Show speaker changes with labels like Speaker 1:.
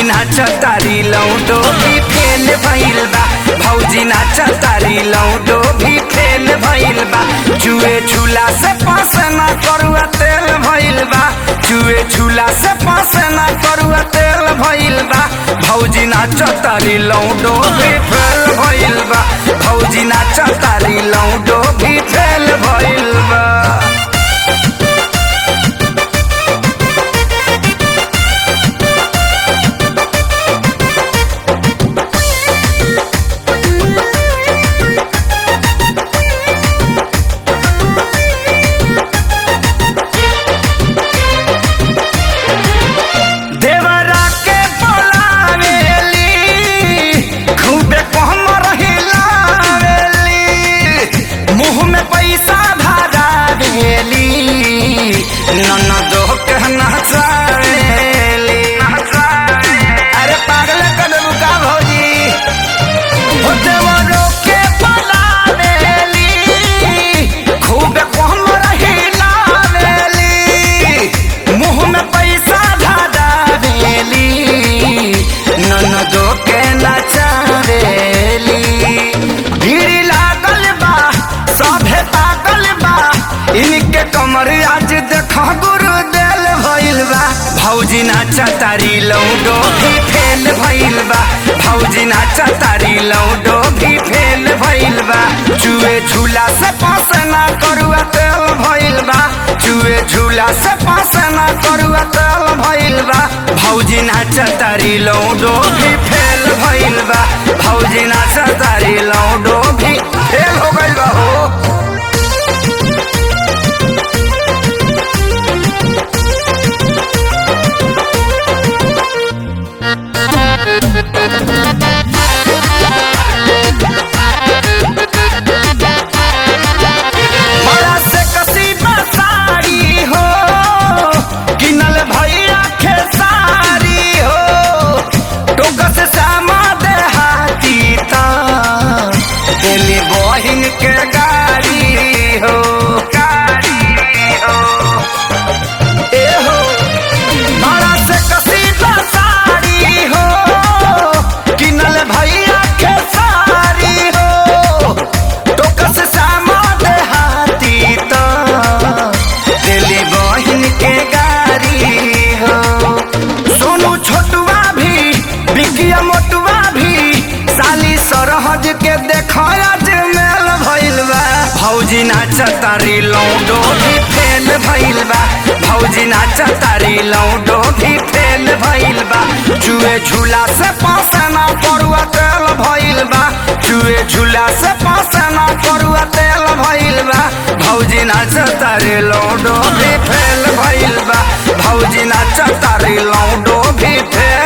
Speaker 1: नाच तारी लौटो भी फेल भइल बा भौजी नाच तारी लौटो भी फेल भइल बा चुए झूला से पास ना करुआ तेल भइल बा चुए झूला से पास ना करुआ तेल भइल बा भौजी नाच तारी लौटो भी फेल भइल बा भौजी नाच तारी लौटो भी फेल भइल बा देवरा के बोलावेली खूबे कहमर हिलावेली मुंह में पैसा धरावेली ननदो के नचावेली अरे पागल कदम का भौजी हो देवरो के बोलावेली खूबे कहमर हिलावेली मुंह में पैसा धरावेली ननदो के नचावेली भीड़ लागल बा सभे पागल बा इनके कमर आज देख गुरु देल भइल बा भौजी नाचा तारी लौडो भी फेल भइल बा भौजी नाचा तारी लौडो भी फेल भइल बा चुए झूला से पास ना करुआ तेल भइल बा चुए झूला से पास ना करुआ तेल भइल बा भौजी नाचा तारी लौडो भी फेल भइल बा भौजी नाचा तारी लौडो भी फेल हो गइल बा हो बड़ा से कसीबा साड़ी हो किनल भैया खेसारी हो टोक से सामा देहाती ता दिल्ली बहिन के गाड़ी हो गाड़ी हो ए हो बड़ा से कसीबा साड़ी हो किनल भैया खेसारी हो टोकस सामा देहाती तो दिल्ली बहिन के गाड़ी हो सोनू छोटुआ भी बिकिया मोटुआ भी साली सरहज के देखया जे मेल भइल बा भौजी नाच तारी लौडो भी फेल भइल बा भौजी नाच तारी लौडो भी फेल भइल बा चुए झूला से पास ना पड़ुआ तेल भइल बा चुए झूला से पास ना पड़ुआ तेल भइल बा भौजी नाच तारी लौडो भी फेल भइल बा भौजी नाच तारी लौडो भी फेल